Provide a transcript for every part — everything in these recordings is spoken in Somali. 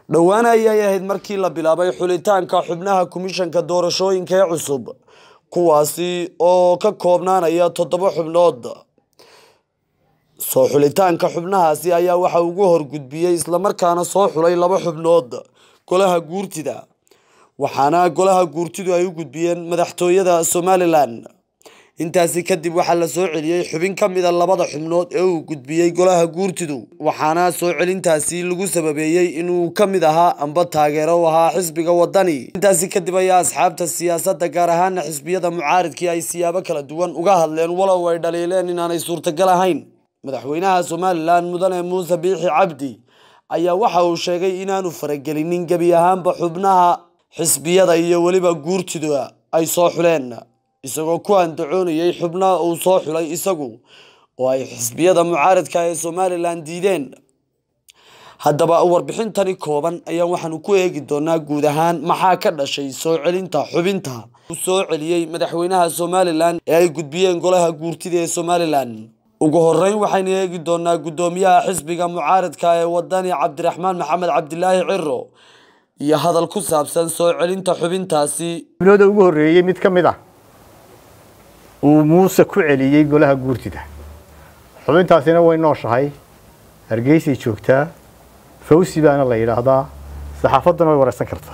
dhowaan ayay ahayd markii la bilaabay xulitaanka xubnaha komishanka doorashooyinka ee cusub kuwaasi oo ka koobnaanaya toddoba xubnood soo xulitaanka xubnahaasi ayaa waxa ugu horgudbiyey islamarkaana soo xulay laba xubnood golaha guurtida waxaana golaha guurtidu ay u gudbiyeen madaxtooyada somalilan intaasi kadib waxaa la soo celiyey xubin ka mida labada xubnood ee uu gudbiyey golaha guurtidu waxaana soo celintaasi lagu sababeeyey inuu ka mid ahaa amba taageero u ahaa xisbiga wadani intaasi kadib ayaa asxaabta siyaasadda gaar ahaana xisbiyada mucaaridkii ay siyaabo kala duwan uga hadleen walow ay dhaliileen inaanay suurtagal ahayn madaxweynaha somalilan mudane muuse biixi cabdi ayaa waxa uu sheegay inaanu faragelinin gebi ahaanba xubnaha xisbiyada iyo weliba guurtida ay soo xuleen isagoo ku andacoonayay xubnaha uu soo xulay isagu oo ay xisbiyada mucaaradka ee somalilan diideen haddaba warbixintani kooban ayaan waxaanu ku eegi doonaa guud ahaan maxaa ka dhashay soo celinta xubinta uu soo celiyey madaxweynaha somalilan ee ay gudbiyeen golaha guurtida ee somalilan ugu horeyn waxaynu eegi doonaa guddoomiyaha xisbiga mucaaradka ee wadani cabdiraxmaan maxamed cabdilaahi ciro iyo hadal ku saabsan soo celinta xubintaasi xubnooda ugu horreeyey mid ka mid ah uu muuse ku celiyey golaha guurtida xubintaasina way nooshahay hargeysay joogtaa fawsi baana la yidhaahdaa saxaafaddana way waraysan kartaa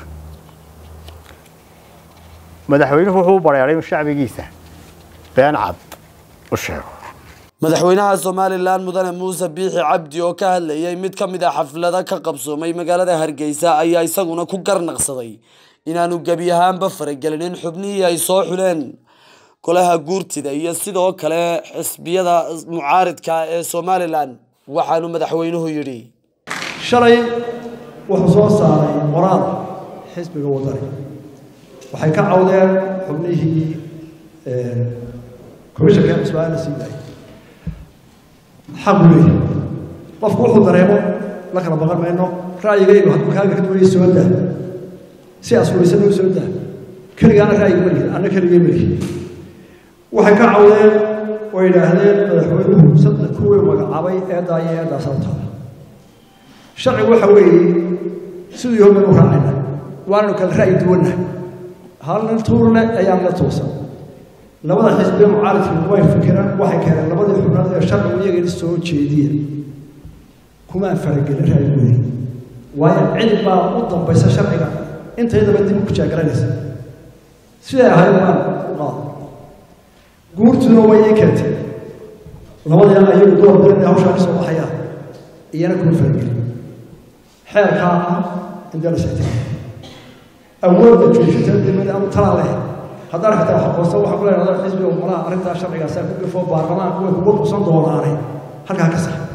madaxweynuhu wuxuu u bareeray shacbigiisa been cad u sheego madaxweynaha somalilan mudane muuse biixi cabdi oo ka hadlayay mid ka mid a xaflada ka qabsoomay magaalada hargeysa ayaa isaguna ku garnaqsaday inaanu gebi ahaanba faragelinin xubnihii ay soo xuleen golaha guurtida iyo sidoo kale xisbiyada mucaaridka ee somalilan waxaanu madaxweynuhu yidhi shalay wuxuu soo saaray qoraal xisbiga wadani waxay ka cawdeen xubnihii komishanka cusbaan la sii daayay xaq u leeyahay qofku wuxuu dareemo la kala baqan mayno ra'yigaygu hadduu kaaga ka duwaya soo daa si asfuraysana u soo daa keligaana ra'yiga ma lihin anna keligay ma lihin waxay ka cawdeen oo yidhaahdeen madaxweynuhu saddex kuwii magacaabay eedaa iyo eedaasaa u taala sharcigu waxa weeye siduu yahow baynu raacayna waananu kala ra'yi duwanna hal nin tuurle ayaan la toosan labada xisbiye mucaaridkii way fikiraan waxay keeneen labadii xubnood ee sharcigu iyagana soo jeediya kumaan faragelin ra'yigooda waayo cid baa u dambaysa sharciga intaydaba dib ku jaagaranaysa siday ahayd baan u qaada guurtuna way ii keentay labadiina ayagu door bilan ee hawshaa ka soo baxayaan iyana kuma faragelin xeerkaa ah indee la sixtay awoodda joojinta dimada ama talaa leh haddana xitaa wax qoonsan waxa ku leedahay xisbiga umalaha arrintaa sharcigaasaa ku gafo baarlamaanku way kuga qusan doonaane halkaa ka sax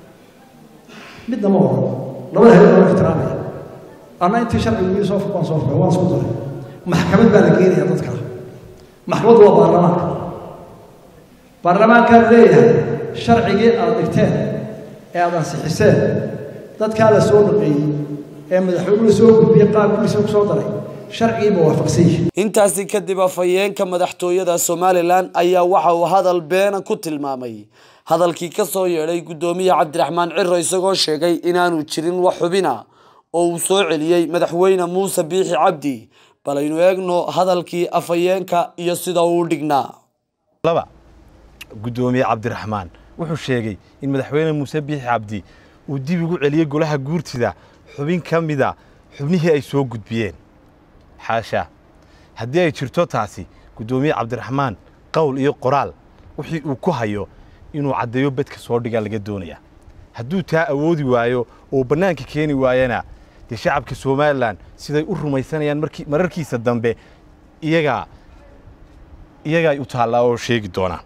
midna ma oran labada hayad waan ixtiraamaya anna intii sharcigu ii soo furqaan soo furqay waan isku daray maxkamad baa la geenaya dadka maxkamaddu waa baarlamaanka baarlamaankaan leeyahay sharcigii aad dhigteen ee aad ansixiseen dadkaa la soo dhaqeeyey ee madaxweynuhu soo gudbiyey qaabkiisa ku soo daray sharcigiiba waafaqsan yihi intaasi kadib afhayeenka madaxtooyada somalilan ayaa waxa uu hadal beena ku tilmaamay hadalkii ka soo yeedhay guddoomiye cabdiraxmaan ciro isagoo sheegay inaanu jirin wax xubina oo uu soo celiyey madaxweyne muuse biixi cabdi bal aynu eegno hadalkii afhayeenka iyo sida uu dhignaa laba guddoomiye cabdiraxmaan wuxuu sheegay in madaxweyne muuse biixi cabdi uu dib ugu celiyey golaha guurtida xubin ka mida xubnihii ay soo gudbiyeen xaasha haddii ay jirto taasi guddoomiye cabdiraxmaan qowl iyo qoraal wixii uu ku hayo inuu caddeeyo bedka soo dhigaa laga doonayaa hadduu taa awoodi waayo oo bannaanka keeni waayana dee shacabka somalilan siday u rumaysanayaan markii mararkiisa dambe iyagaa iyagaay u taallaa oo sheegi doonaa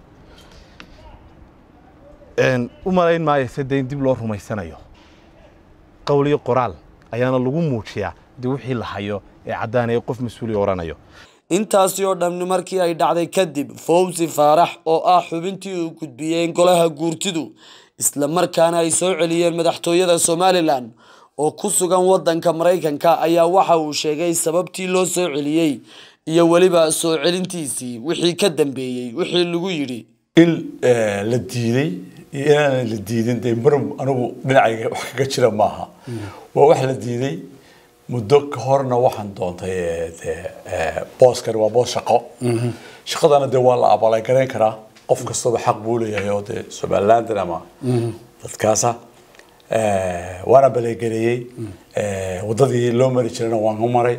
u malayn maayo se dee in dib loo rumaysanayo qowl iyo qoraal ayaana lagu muujiyaa dee wixii la hayo ee caddaanaya qof mas-uuli odhanayo intaasi oo dhamni markii ay dhacday kadib fawsi faarax oo ah xubintii uu gudbiyeen golaha guurtidu isla markaana ay soo celiyeen madaxtooyada somalilan oo ku sugan waddanka maraykanka ayaa waxa uu sheegay sababtii loo soo celiyey iyo weliba soo celintiisii wixii ka dambeeyey wixii lagu yidhi in la diiday iyo inaanan la diidin dee mar anigu dhinacayga wax kaga jira maaha waa wax la diiday muddo ka horna waxaan doontay eh, dee eh, booskani waa boos shaqo shaqadana dee waa la abalay garayn karaa qof kastaba xaq buu leeyahay oo dee somalilandan ama dadkaasa Eh, waana baleegareeyey Eh, waddadii loo mari jirayna waan u maray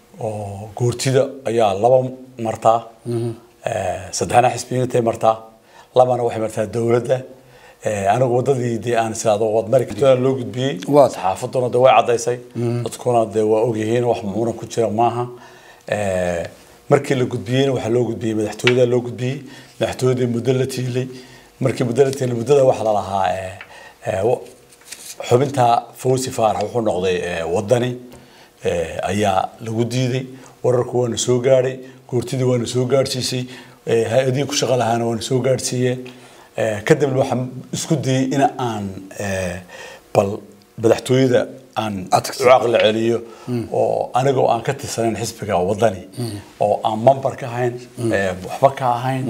oo goortida ayaa laba martaa Eh, saddexna xisbiyintay martaa labana waxay martaa dowladda Eh, anigu waddadii dee aan islaado waad mari kartaa loo gudbiyey Waad. saxaafaduna dee way caddaysay dadkuna dee waa ogyihiin wax muuna ku jira maaha Eh, markii la gudbiyeyna waxaa loo gudbiyey madaxtooyada loo gudbiyey madaxtooyadii muddo la tiilay markii muddo la tiilay muddada waxaa la lahaa eh, eh, wa- xubinta fawzi faarax wuxuu noqday eh, wadani eh, ayaa lagu diiday wararku waana soo gaadhay goortidii waana soo gaadhsiisay eh, hay-adihii ku shaqo lahaana waana soo gaadhsiiyeen Eh, kadibna waxaan isku dayey in aan eh, bal madaxtooyada aan Adkaysi. u caqli celiyo oo anigoo aan ka tirsanayn xisbiga wadani oo aan mambar ka ahayn eh, waxba ka ahayn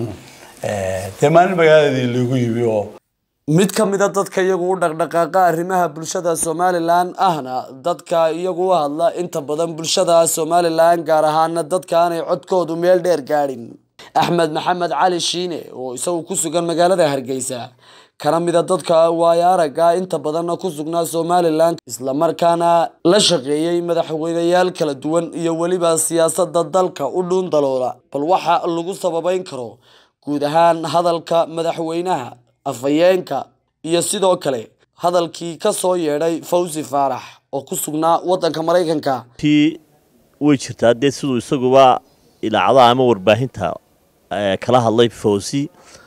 Eh, dee maalin magaaladii lagu yimi oo mid ka mid a dadka iyagu u dhaqdhaqaaqa arrimaha bulshada somalilan ahna dadka iyagu u hadla inta badan bulshada somalilan gaar ahaana dadka aanay codkoodu meel dheer gaadhin axmed maxamed cali shiine oo isagu ku sugan magaalada hargeysa kana mid a dadka waayo aragga inta badanna ku sugnaa somalilan islamarkaana la shaqeeyey madaxweyneyaal kala duwan iyo weliba siyaasada dalka u dhuun daloola bal waxa lagu sababeyn karo guud ahaan hadalka madaxweynaha afhayeenka iyo sidoo kale hadalkii ka soo yeedhay fawzi faarax oo ku sugnaa waddanka maraykanka tii way jirtaa dee siduu isaguba idaacadaha ama warbaahinta eh, kala hadlay fawzi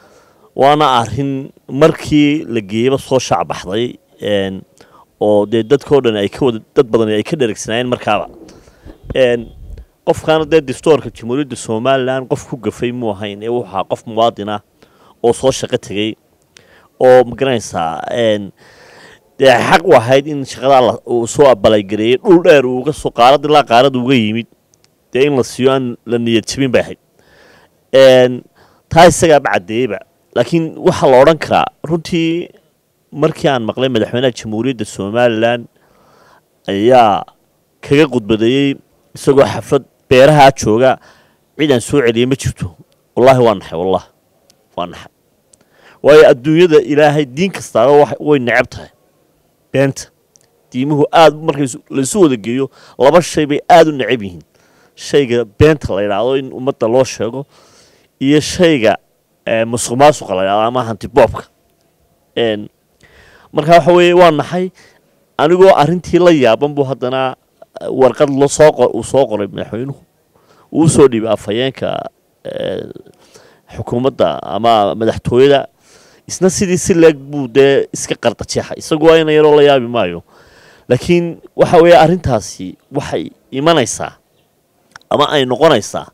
waana arin markii la geeyeyba soo shaacbaxday een, oo dee dadkao dhan ay ka wada dad badan ay ka dheregsanaayeen markaaba een, qofkaana dee distoorka jamhuuriyadda somalilan qof ku gafay muu ahayn ee wuxuu ahaa qof muwaadin ah oo soo shaqo tegey oo magaranaysaa een, dee xaq u ahayd in shaqadaa la- uu soo abalaygareeyey dhul dheer uu uga soo qaarad ilaa qaarad uga yimid dee in la siiyo aan la niyad jabin bay ahayd Een, taa isagaaba caddeeyeyba laakiin waxaa la odhan karaa runtii markii aan maqlay madaxweynaha jamhuuriyadda somalilan ayaa kaga khudbadeeyey isagoo xaflad beeraha jooga cid aan soo celiyey ma jirto wallaahi waa naxay wallah waa naxay waayo adduunyada ilaahay diin kastaaba wax- way necab tahay beenta diimuhu aad markay isu- laisu wada geeyo laba shay bay aada u necab yihiin shayga beenta la yidhaahdo in ummadda loo sheego iyo shayga eh, musuq maasuqa la yidhahdo ama hantiboobka Een, marka waxa weeye waa naxay anigoo arrintii la yaaban buu haddana eh, warqad loo soo qor uu soo qoray madaxweynuhu uu soo dhiibay afhayeenka eh, xukuumadda ama madaxtooyada isna sidii si leeg buu dee iska qardajeexa isagu waa ina yaroo la yaabi maayo laakiin waxa weeye arrintaasi waxay imanaysaa ama ay noqonaysaa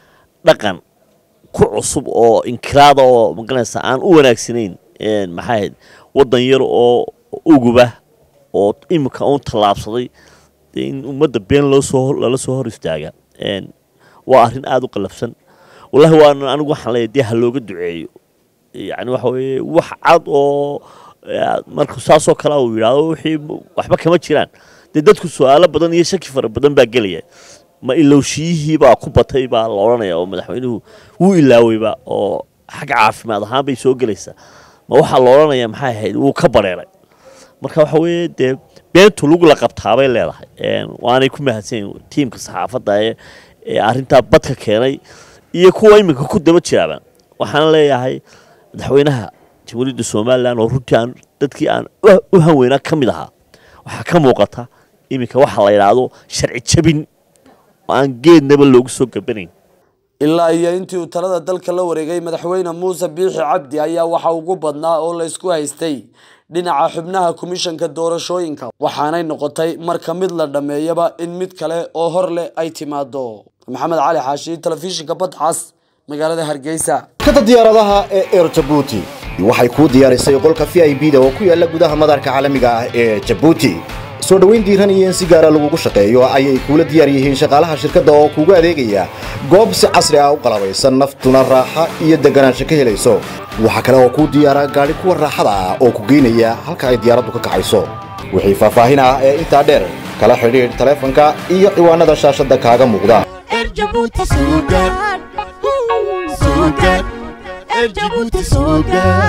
dhaqan ku cusub oo inkiraada oo magaranaysa aan u wanaagsanayn een, maxaa ahayd waddan yar oo uguba oo imika uun tallaabsaday dee in ummadda been loo soo lala soo hor istaaga een, waa arrin aada u qalafsan wallahi waana anigu waxaan leeyahay dee ha looga duceeyo yacni waxa weeye wax cad oo eh, marka saasoo kale uu yidhaahdo wixii waxba kama jiraan dee dadku su-aalo badan iyo shaki fara badan baa gelaya ma ilowshiyihii baa ku batay baa la odhanaya oo madaxweynuhu wuu ilaaweyba oo xagga caafimaad ahaan bay soo gelaysaa ma waxaa la odhanaya maxay ahayd wuu ka bareeray marka waxa weeye dee beentu lug la qabtaabay leedahay Een, waanay ku mahadsan yihiin tiimka saxaafadda ee ee arrintaa badka keenay iyo kuwa iminka ku daba jiraaba waxaan leeyahay madaxweynaha jamhuuriyadda somalilan oo runtii aan dadkii aan u- u hanweynaa ka mid ahaa waxaa ka muuqata iminka waxa la yidhaahdo sharci jabin oo aan geednaba loogu soo gabanayn ilaa iyo intii uu talada dalka la wareegay madaxweyne muuse biixi cabdi ayaa waxa ugu badnaa oo la isku haystay dhinaca xubnaha komishanka doorashooyinka waxaanay noqotay marka mid la dhammeeyaba in mid kale oo hor leh ay timaado maxamed cali xaashi telefishinka badcas magaalada hargeysa shirkadda diyaaradaha ee air jabuuti waxay kuu diyaarisay qolka v i b da oo ku yaala gudaha madaarka caalamiga ah ee jabuuti soo dhoweyn diiran iyo in si gaara lagugu shaqeeyo ayay kuula diyaar yihiin shaqaalaha shirkadda oo kugu adeegaya goob si casri ah u qalabaysan naftuna raaxa iyo deganaansho ka helayso waxaa kale oo kuu diyaara gaadhi kuwa raaxada ah oo ku geynaya halka ay diyaaraddu ka kacayso wixii faahfaahin ah ee intaa dheer kala xidhiidh taleefanka iyo ciwaanada shaashadda kaaga muuqda Erjabuti Sugar. Sugar. Erjabuti Sugar.